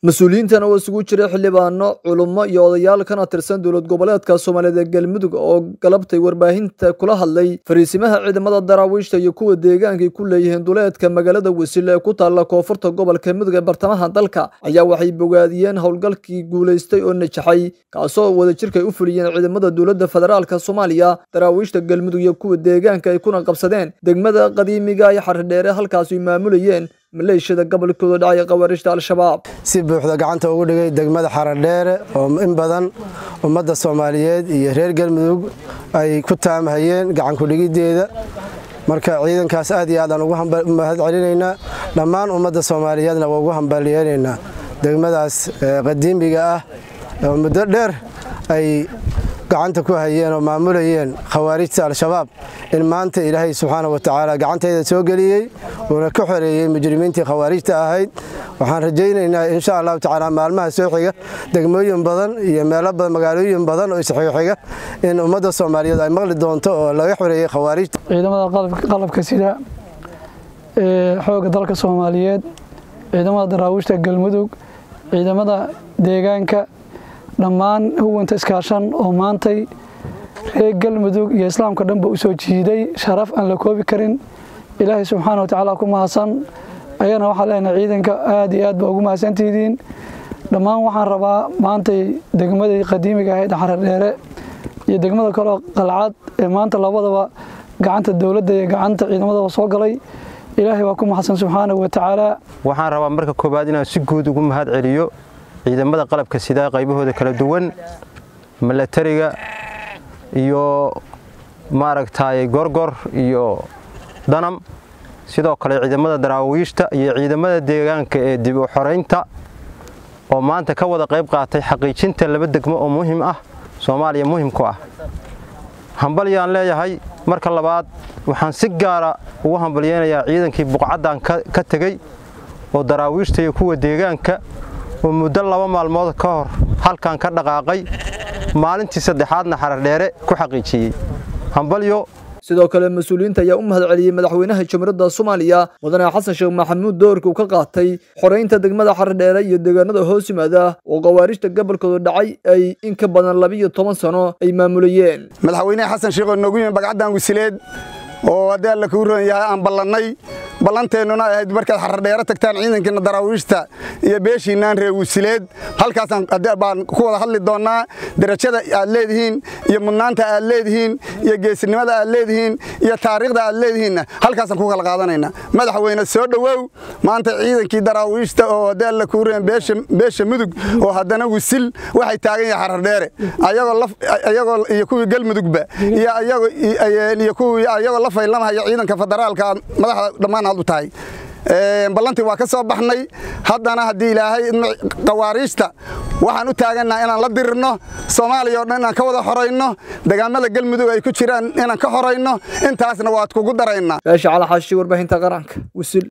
mas-uuliyiintan oo isugu jira xildhibaano culummo iyo odayaal kana tirsan dowlad goboleedka soomaaliyeed ee galmudug oo galabtay warbaahinta kula hadlay fariisimaha ciidamada daraawiishta iyo kuwa deegaankay ku leeyihiin duleedka magaalada wasiil ee ku taalla koonfurta gobolka mudug ee bartamaha dalka ayaa waxay bogaadiyeen howlgalkii guulaystay oo najaxay kaasoo wadajirkay u fuliyeen ciidamada dowladda federaalka soomaaliya daraawiishta galmudug iyo kuwa deegaanka ay kuna qabsadeen degmada qadiimiga iyo xaridheere halkaas ay maamulayeen maleeshiyada gobolkooda dhacaya khawaarijta al-shabaab si buuxda gacanta ugu dhigay degmada xaradheere oo in badan ummadda soomaaliyeed iyo reer galmudug ay ku taamhayeen gacankudhigiddeeda marka ciidankaas aad iyo aadaan ugu mahad celinaynaa dhammaan ummadda soomaaliyeedna waa ugu hambalyeelaynaa degmadaas qadiimiga ah oo muddo dheer ay gacanta ku hayeen oo maamulayeen khawaarijta al-shabaab in maanta ilaahay subxaana wa tacaala gacantayda soo geliyey uuna ka xoreeyey mujrimiintii khawaarijta ahayd waxaan rajaynaynaa insha allahu tacaala maalmaha soo xiga degmooyin badan iyo meelo badan magaalooyin badan oo isxixiga in ummadda soomaaliyeed ay maqli doonto oo laga xoreeyey khawaarijta ciidamada qalabka sida ee xoogga dalka soomaaliyeed ciidamada daraawiishta galmudug ciidamada deegaanka dhammaan huwanta iskaashan oo maantay reer galmudug iyo islaamka dhanba u soo jiiday sharaf aan la koobi karin ilaahay subxaana wa tacaala ku mahadsan ayana waxaa leenahay ciidanka aad iyo aad baa ugu mahadsantihiin dhammaan waxaan rabaa maantay degmadii qadiimiga ahayd xaradheere iyo degmada kaleo qalcad ee maanta labadaba gacanta dowladda iyo gacanta ciidamadaba soo galay ilaahay waa ku mahadsan subxaanahu wa tacaala waxaan rabaa marka koowaad inaan si guud ugu mahad celiyo ciidamada qalabka sidaa qaybahooda kala duwan milatariga iyo maaragtay gorgor iyo danam sidoo kale ciidamada daraawiishta iyo ciidamada deegaanka ee dib u xoraynta oo maanta ka wada qayb qaatay xaqiijinta laba degmo oo muhim ah soomaaliya muhim ku ah hambalyaan leeyahay marka labaad waxaan si gaara ugu hambalyeynayaa ciidankii buqcaddan ka tegey oo daraawiishta iyo kuwa deegaanka oo muddo laba maalmood ka hor halkan ka dhaqaaqay maalintii saddexaadna xaradheere ku xaqiijiyey hambalyo sidoo kale mas-uuliyiinta ayaa u mahad celiyey madaxweynaha jamhuuriyadda soomaaliya mudane xasan sheekh maxamuud doorkii uu ka qaatay xoraynta degmada xaradheere iyo deegaanada hoos yimaada oo khawaarijta gobolkooda dhacay ay in ka badan labiiyo toban sano ay maamulayeen madaxweynaha xasan sheekh oo noogu yimi bagcaddan wasileed oo haddii alla kuu ron yahay aan ballannay ballanteennuna ahayd markaad xaradheero tagtaan ciidankiina daraawiishta iyo beeshiinaan reer wasileed halkaasaan baan ku wada hadli doonnaa darajada aad leedihiin iyo mudnaanta aad leedihiin iyo geesinimada aad leedihiin iyo taariikhda aad leedihiinna halkaasaan ku kala qaadanaynaa madaxweyne soo dhowow maanta ciidankii daraawiishta oo haddii alla kuu ron beesha mudug oo haddana wisil waxay taagan yahay xaradheere ayagoo iyo kuwii galmudugba iyo kuwii ayagoo la faylamahaya ciidanka federaalka madaxda dhammaan aad u tahay ballantii waa ka soo baxnay haddana haddii ilaahay qawaariijta waxaan u taagannaha inaan la dirirno soomaaliya oo dhan inaan ka wada xorayno degaamada galmudug ay ku jiraan inaan ka xorayno intaasna waad kugu daraynaa beesha calaxaashi warbaahinta qaranka wisil